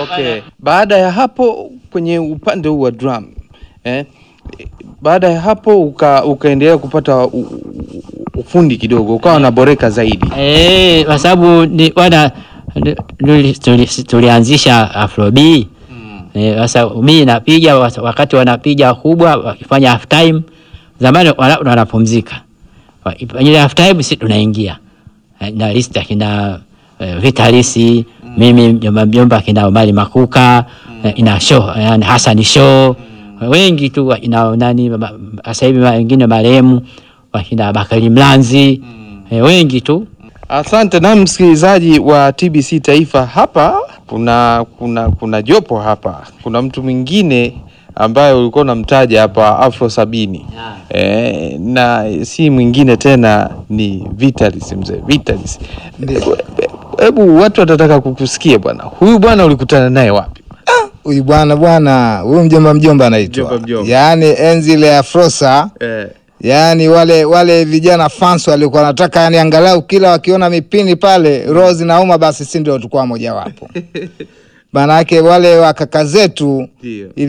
Okay. Baada ya hapo kwenye upande huu wa drum eh, baada ya hapo uka, ukaendelea kupata u, u, ufundi kidogo ukawa unaboreka zaidi. Eh, kwa sababu ni wana ni- tuli- tuli- tulianzisha Afrobi. Eh, sasa mimi napiga wa- wakati wanapiga kubwa wakifanya half time. Zamani wana- wanapumzika. Wa- Ile half time sisi tunaingia. Eh, Na list akina eh, Vitalisi, mimi mjomba mjomba akina Omari Makuka, eh, ina show, yani Hassan show. Wengi tu wa- ina nani ma- sasa hivi wengine marehemu wakina Bakari Mlanzi. Eh, wengi tu Asante na msikilizaji wa TBC Taifa, hapa kuna kuna kuna jopo hapa, kuna mtu mwingine ambaye ulikuwa unamtaja hapa Afro sabini e, na si mwingine tena ni Vitalis, mzee Vitalis. Hebu- Hebu watu watataka kukusikia bwana, huyu bwana ulikutana naye wapi? Huyu bwana bwana, huyu mjomba mjomba anaitwa, Mjomba mjomba. yaani enzi ile ya Frosa, Eh, yaani wale wale vijana fans walikuwa wanataka, yani angalau kila wakiona mipini pale roho zinauma, basi si ndio tulikuwa mojawapo. Maanake wale wakaka zetu Ndio.